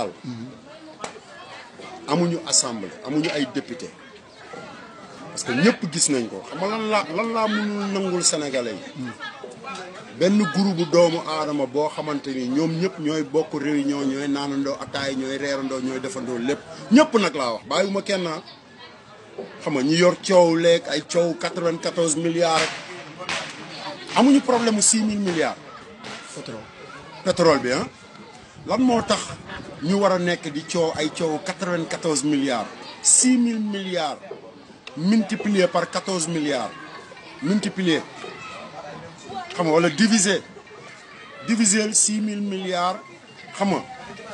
amuñu assemblée amuñu ay député parce que ñëpp gis nañ ko xam nga lan laa lan laa mënul nangul sénégalais yi benn groupe doomu aadama boo xamante ni ñoom ñëpp ñooy bokk réunion ñooy naanandoo ataay ñooy reerandoo ñooy defandoo lépp ñëpp nag laa wax bàyyiwuma kenn xam nga ñu yor coow leeg ay coow 94 milliards rek amuñu problème mu 6 000 milliards. pétrole pétrole bi ah lan moo tax ñu war a nekk di coow ay coow 94 milliards 6 000 milliards multiplié par 14 milliards multiplié xam nga wala divisé divisé 6 000 milliards xam nga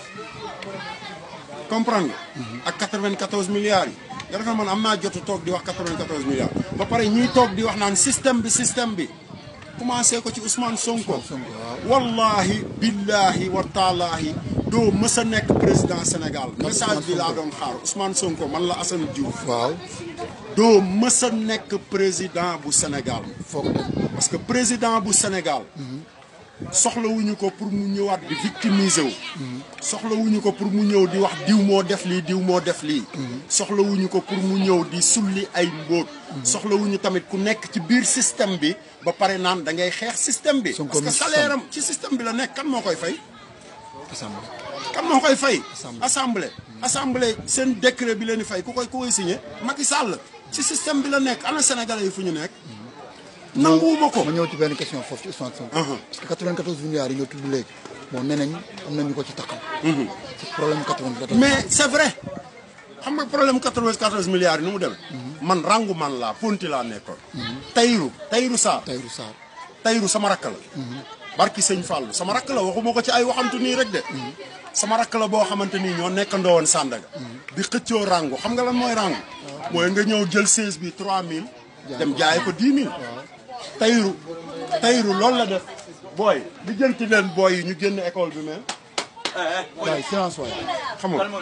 comprendre nga. ak 94 milliards yi. nga defal man am naa jotu toog di wax 94 milliards. ba pare ñiy toog di wax naan système bi système bi. commencé ko ci Ousmane Sonko. wallahi billahi wa taalaahi doo mës a nekk président Sénégal. message bi laa doon xaar Ousmane Sonko man la Assane Diouf. waaw doo mës a nekk président bu Sénégal. foog parce que président bu Sénégal. soxlawuñu ko pour mu ñëwaat di victimiser wu. soxlawuñu ko pour mu ñëw di wax diw moo def lii diw moo def lii. soxlawuñu ko pour mu ñëw di sulli ay mbóot. soxlawuñu tamit ku nekk ci biir système bi ba pare naan da ngay xeex système bi. Sonko parce que mi salaire am ci système bi la nekk kan moo koy fay. assemblée kan moo koy fay. Assemblée. assemblée. assemblée seen décret bi leen di fay ku koy ku koy signé Macky Sall ci système bi la nekk ana sénégalais yi fu ñu nekk. nanguwuma ko. ma ñëw ci benn question foofu ci Ousmane Sonko. Uh-huh. parce que 94 milliards yi nga tudd léegi bon nee nañ am na ñu ko ci taxaw. ci problème 94. mais c'est vrai xam nga problème 94 milliards yi nu mu demee. man rangu man laa ponti laa nekkoon. Tayru Tayru Sarr Tahirou Sarr Tayru sama rakk la. barki sëñ Fallou sama rakk la waxuma ko ci ay waxantu nii rek de. sama rakk la boo xamante ni ñoo nekkandoo woon Sandaga. di xëccoo rangu xam nga lan mooy rangu. mooy nga ñëw jël 16 bi 3000. dem jaay ko 10 000. Tayru Tayru loolu la def. booy di jënti leen booy yi ñu génn école bi mais. waaye silence waay. xam nga.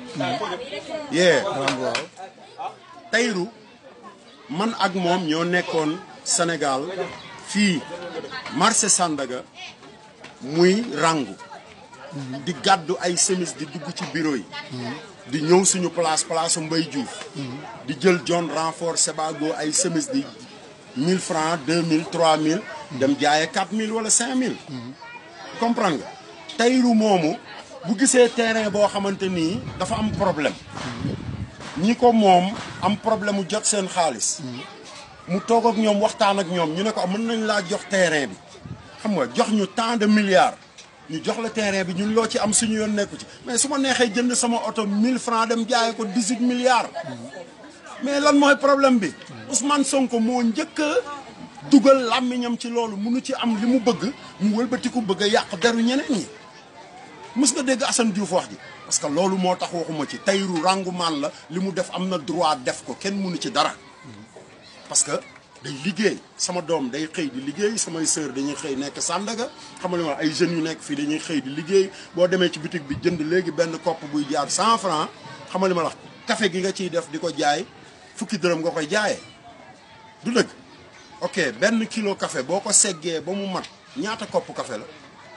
yee. Rango waaw. Tayru man ak moom ñoo nekkoon Sénégal fii marché Sandaga muy rangu di gàddu ay semis di dugg ci bureau yi di ñëw suñu place place su Mbay Diouf di jël John renfort Sebago ay semis di 1000 francs 2000 3000 dem jaaye 4000 wala 5000 comprendre nga Tayru moomu bu gisee terrain boo xamante nii dafa am problème ñi ko moom am problème mu jot seen xaalis mu toog ak ñoom waxtaan ak ñoom ñu ne ko mën nañ laa jox terrain bi xam nga jox ñu tant de milliards ñu jox la terrain bi ñun loo ci am suñu yoon nekku ci mais su ma neexee jënd sama oto 1000 francs dem jaay ko 18 milliards mais lan mooy problème bi Ousmane Sonko moo njëkk a dugal làmmiñam ci loolu munu ci am li mu bëgg mu wëlbatiku bëgg a yàq deru ñeneen ñi mës nga dégg Assane Diouf wax ji parce que loolu moo tax waxuma ci Tayru rangumaan la li mu def am na droit def ko kenn mënu ci dara parce que day liggéey sama doom day xëy di liggéey samay sœur dañuy xëy nekk Sandaga xam nga li ma wax ay jeunes yu nekk fii dañuy xëy di liggéey boo demee ci boutique bi jënd léegi benn kopp buy jaar 100 francs xam nga li ma la wax café gi nga ciy def di ko jaay fukki dërëm nga koy jaayee du dëgg ok benn kilo café boo ko seggee ba mu mat ñaata kopp café la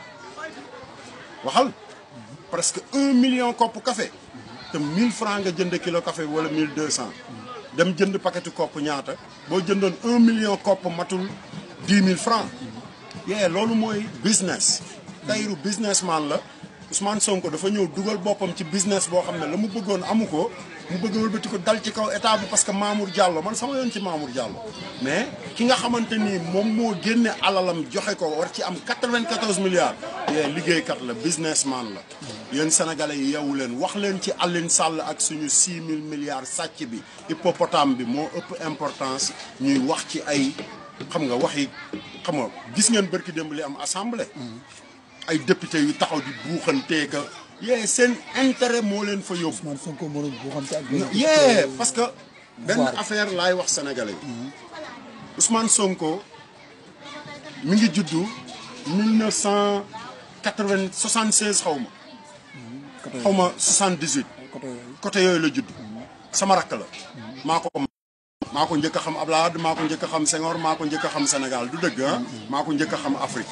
waxal presque un million kopp café te 1000 francs nga jënd kilo café bi wala 1200 dem jënd paquetu kopp ñaata boo jëndoon un million kopp matul 10 000 francs yee loolu mooy business Tayru businessman la Ousmane Sonko dafa ñëw dugal boppam ci business boo xam ne la mu bëggoon amu ko mu bëgg wëlbati ko dal ci kaw état bi parce que Mamour Diallo man sama yoon ci Mamour Diallo mais ki nga xamante ni moom moo génne alalam joxe ko war ci am 94 milliards yee liggéeykat la businessman la yéen sénégalais yi yeewu leen wax leen ci Aline Sall ak suñu 6 000 milliards sàcc bi hippopotame bi moo ëpp importance ñuy wax ci ay xam nga wax yi xam nga gis ngeen bërki démb li am assemblée ay député yu taxaw di buuxantee ka yee seen intérêt moo leen fa yóbbu Ousmane Sonko moo doon boo xam te ak benn yee parce que benn Voilà. affaire laay wax sénégalais yi Ousmane Sonko mi ngi juddu 1976 xaw ma xaw ma 78 côté yooyu. côté yooyu la judd sama rakk la maa ko maa ko njëkk a xam Abdoulaye Wade maa ko njëkk a xam Senghor maa ko njëkk a xam Sénégal du dëgg ah maa ko njëkk a xam Afrique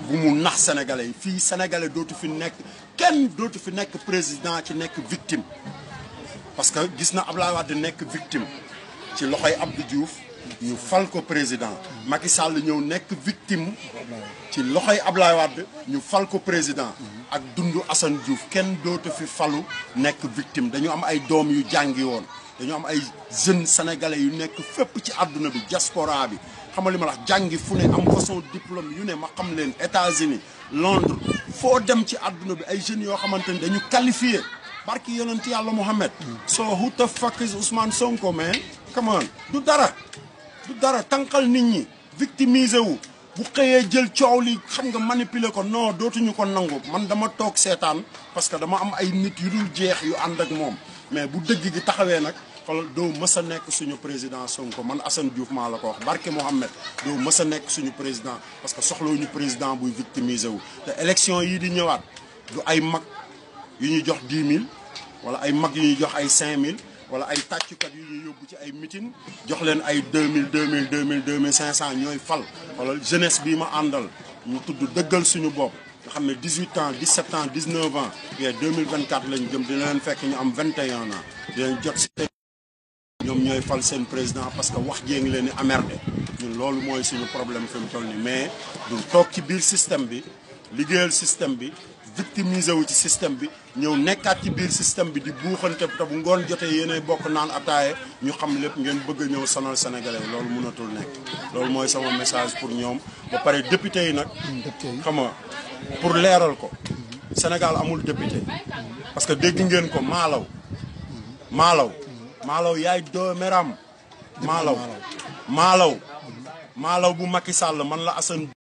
bu mu nax sénégalais yi fii sénégalais dootu fi nekk kenn dootu fi nekk président ci nekk victime parce que gis na Ablaye Wade nekk victime ci loxoy Abdou Diouf ñu fal ko président Macky Sall ñëw nekk victime ci loxoy Ablaye Wade ñu fal ko président ak dundu Assane Diouf kenn dootu fi falu nekk victime dañu am ay doom yu jàngi woon dañu am ay jeunes sénégalais yu nekk fépp ci àdduna bi diaspora bi xam nga li ma la wax jàngi fu ne am façon diplôme yu ne ma xam leen États-Unis Londres foo dem ci àdduna bi ay jeunes yoo xamante ni dañu qualifié barki yonent yàlla Mohamed. so who the fuck is Ousmane Sonko man come on du dara du dara tànqal nit ñi victimiser wu bu xëyee jël coow li xam nga manipuler ko non dootuñu ko nangu man dama toog seetaan parce que dama am ay nit yu dul jeex yu ànd ak moom mais bu dëgg gi taxawee nag xoolal doo mës a nekk suñu président Sonko man Assane Diouf maa la ko wax barke Mohamed doo mës a nekk suñu président parce que soxlawuñu président buy victimiser wu te élection yii di ñëwaat du ay mag yu ñuy jox 10 000 wala ay mag yu ñuy jox ay 5 000 wala ay tàccukat yu ñuy yóbbu ci ay meeting jox leen ay 2000 2000 2000 2500 ñooy fal wala jeunesse bii ma àndal ñu tudd dëggal suñu bopp nga xam ne 18 ans 17 ans 19 ans yee 2024 lañ jëm dina leen fekk ñu am 21 ans dinañ jot si ñoom ñooy fal seen président parce que wax jee ngi leen di amerde ñun loolu mooy suñu problème fi mu toll nii mais du toog ci biir système bi liggéeyal système bi victimiser wu ci système bi ñëw nekkaat ci biir système bi di buuxante te bu ngoon jotee yéenay bokk naan ataaye ñu xam lépp ngeen bëgg a ñëw sonal sénégalais yi loolu mënatul nekk loolu mooy sama message pour ñoom ba pare député yi nag xam nga pour leeral ko Sénégal amul député parce que dégg ngeen ko maalaw maalaw maalaw yaay doomeram maalaw maalaw maalaw bu Macky Sall man la Assane